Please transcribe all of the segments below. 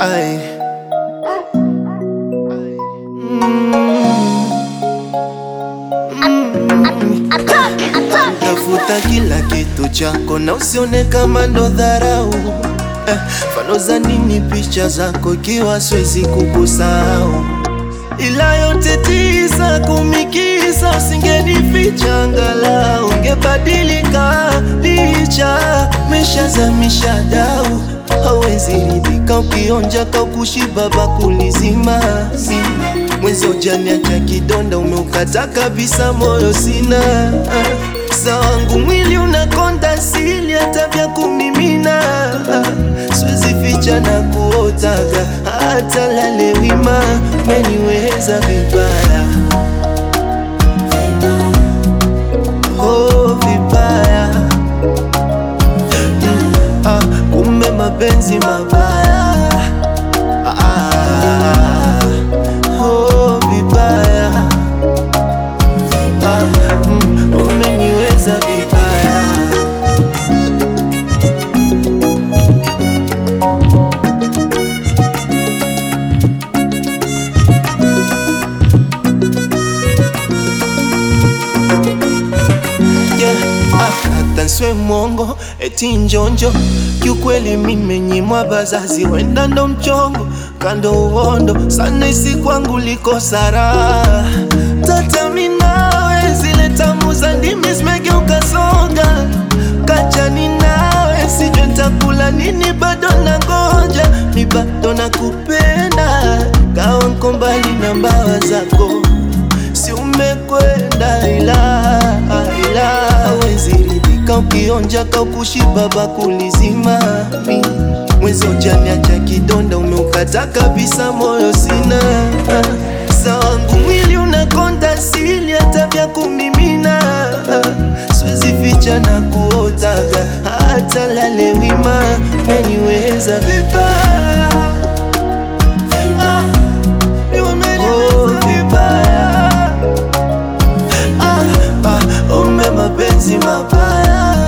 Ay. Tafuta kila kitu chako na usione kama ndo dharau eh, fano za nini picha zako ikiwa siwezi kukusahau, ila yote tisa kumikisa, usingenificha angalau ungebadilika, licha meshazamisha dau hawezi ridhika ukionja kaukushiba bakuli zima mwezi ujaniacha kidonda, umeukata kabisa, moyo sina sa wangu mwili unakonda sili hata vya kumimina, siwezi ficha na kuotaga hata lale wima, meniweza vibaya oh, vibaya ah, kumbe mapenzi mabaya ah, oh, vibaya ah, mm, umeniweza vibaya yeah. ah, hata nswe mwongo eti njonjo kiukweli mimenyimwa bazazi wenda ndo mchongo kando uondo sana isi kwangu liko sara tatami nawe zile tamu za ndimi zimegeuka songa kachani nawe sijwe ntakula nini bado na ngoja mi bado nakupenda gawa nko mbali na mbawa zako si umekwenda ila ila hawezi ridhika ukionja kaukushiba bakuli zima mi mwezi ujaniacha kidonda umeukata kabisa moyo sina sa wangu mwili unakonda sili hata vya kumimina siwezi ficha na kuotaga hata lale wima meniweza vibaya Oh, vibaya ah, ah, ume mapenzi mabaya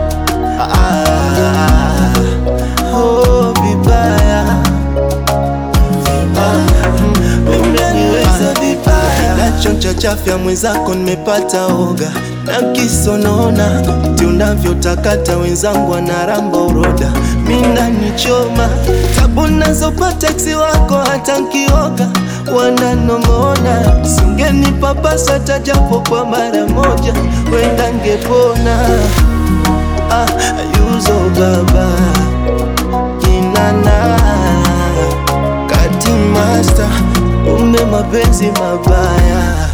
ah, oh, vibaya ah, mm, umeniweza vibaya nachoncha chafya mwenzako nimepata oga na kisonona ti unavyotakata wenzangu wanaramba uroda mina nichoma tabu nazopata eksi wako hata nkioga wananong'ona singenipapasa tajapo kwa mara moja wenda ngepona ah, yuzo baba inana kati master ume mapenzi mabaya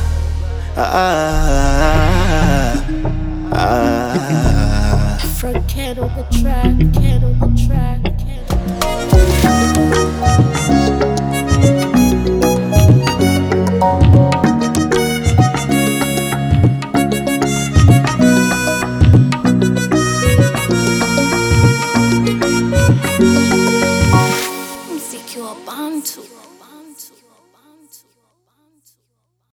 ah, ah, ah. Front cat on the track, cat on the track.